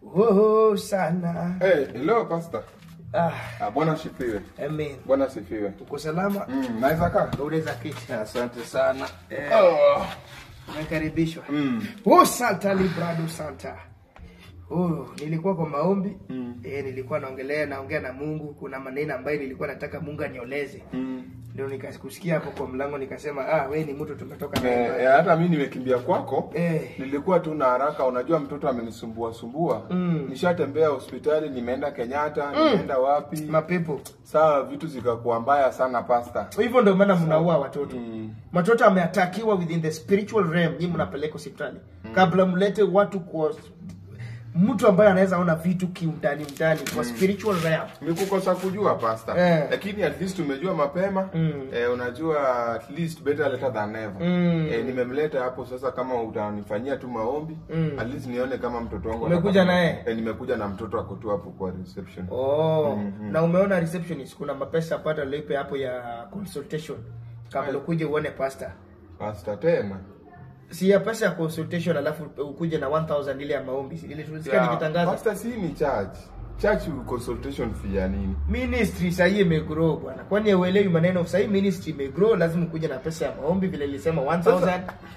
Oh, sana. Hey, hello pastor. Ah, Ah, Bwana asifiwe. amen. Bwana asifiwe. Uko salama? Mm, naweza kaa? Unaweza kiti. Asante sana. Eh. Oh. Umekaribishwa. Mm. Oh, Santa Librado Santa. Oh, nilikuwa kwa maombi. Mm. Eh, nilikuwa naongelea naongea na Mungu. Kuna maneno ambayo nilikuwa nataka Mungu anioleze. Mm. Ndio nikakusikia hapo kwa mlango nikasema, ah, we ni mtu tumetoka naye. Eh, mbali." eh, hata mimi nimekimbia kwako. Eh. Nilikuwa tu na haraka, unajua mtoto amenisumbua sumbua. Mm. Nishatembea hospitali, nimeenda Kenyatta, nimeenda wapi? Mapepo. Saa vitu zikakuwa mbaya sana pastor. Hivyo ndio maana mnaua watoto. Mm. Watoto ameatakiwa within the spiritual realm, nyinyi mnapeleka hospitali. Kabla mlete watu kwa mtu ambaye anaweza ona vitu kiundani ndani kwa spiritual realm. Ni kukosa kujua pastor. Eh. Lakini at least umejua mapema. Mm. Eh, unajua at least better later than never. Mm. Eh, nimemleta hapo sasa kama utanifanyia tu maombi, Mm. at least nione kama mtoto wangu Umekuja atapata- naye? Eh, nimekuja na mtoto ako tu hapo kwa reception. Oh, na umeona receptionist kuna mapesa pata lipe hapo ya consultation kabla Aye. ukuje uone pastor. Pastor tena. Si ya pesa ya consultation alafu ukuje na 1000 ile ya maombi. Ile tulisikia Ya, nikitangaza. Pastor si ni church. Church consultation fee ya nini? Ministry sahii imegrow bwana. Kwani uelewi maneno sahii ministry imegrow lazima ukuje na pesa ya maombi vile nilisema 1000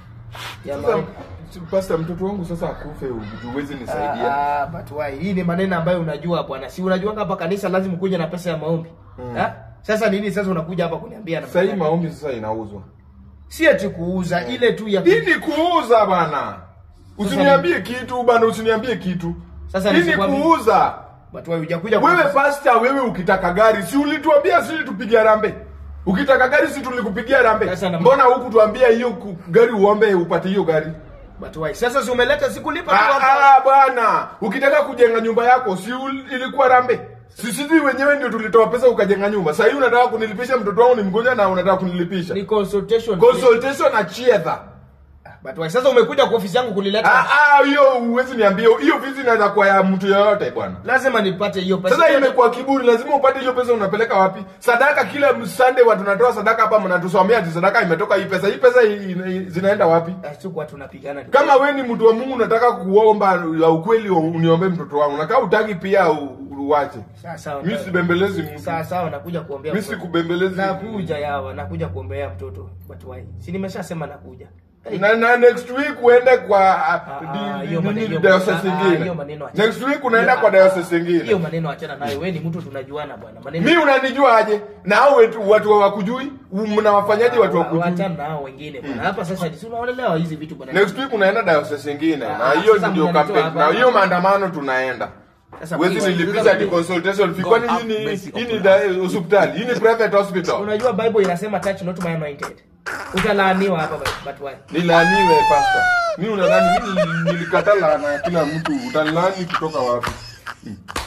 ya Sasa maombi. pastor mtoto wangu sasa akufe huwezi nisaidia. Ah, ah, but why? Hii ni maneno ambayo unajua bwana. Si unajua hapa kanisa lazima ukuje na pesa ya maombi. Ha? Sasa nini sasa unakuja hapa kuniambia na Sasa hii maombi sasa inauzwa. si ati kuuza ile tu ya Hii ni kuuza bana. Usiniambie kitu bana, usiniambie kitu. Sasa Hii ni nisikwambie- kuuza. but why hujakuja Wewe kwa pastor, wewe ukitaka gari, si ulituambia sisi tupige rambe? Ukitaka gari si tulikupigia rambe? Sasa na- Mbona huku tuambia hiyo ku- gari uombe upate hiyo gari? but why? Sasa si umeleta sikulipa tu Ah, hapa. ah, bwana, ukitaka kujenga nyumba yako si ul- ilikuwa rambe? Sisi wenyewe ndio tulitoa pesa ukajenga nyumba. Sasa hii unataka kunilipisha mtoto wangu ni mgonjwa na unataka kunilipisha. Ni consultation. Consultation na chiedha. But why? Sasa umekuja kwa ofisi yangu kunileta. Ah ah, hiyo huwezi niambia. Hiyo vizi inaweza kuwa ya mtu yeyote bwana. Lazima nipate hiyo pesa. Sasa imekuwa kiburi, lazima upate hiyo pesa. Unapeleka wapi? Sadaka kila Sunday watu tunatoa sadaka hapa, mnatusomea ati sadaka imetoka hii pesa. Hii pesa hii- hii- zinaenda wapi? Tuko tunapigana. tu. Kama we ni mtu wa Mungu unataka kuomba ya ukweli, uniombe mtoto wangu, nakaa utaki pia u- uwache. Sawa sawa. Mimi sibembelezi mtu, Sawa sawa nakuja kuombea. mimi mtoto. sikubembelezi. Nakuja yawa, nakuja kuombea mtoto. But why? Si nimeshasema nakuja. Hey. Na, na next week uende kwa Ah, di- ah, di- hiyo di- maneno- di- hiyo diocese maneno- ah, hiyo ingine. maneno achana. Next week unaenda Hiyo- kwa diocese Hiyo ingine. maneno achana nayo. Wewe ni mtu tunajuana bwana. Maneno Mimi unanijua aje? Na hao wetu watu hawakujui, mnawafanyaje watu wakujui? Wachana na hao wengine bwana. Hapa sasa si unaonelewa hizi vitu bwana. Next week unaenda diocese ingine na Ah, hiyo sasa ndio mnanitoa campaign hapa. na hiyo maandamano tunaenda. Sasa Wezi please, nilipisha sasa di please. consultation fee God kwani have hii ni mercy hii ni upon da- hospitali, hii ni private hospital. Unajua Bible inasema touch not my anointed. Utalaaniwa hapa but why? Nilaaniwe pastor. Mimi unadhani mimi nilikataa laana ya kila mtu, utalaani kutoka wapi? Hmm.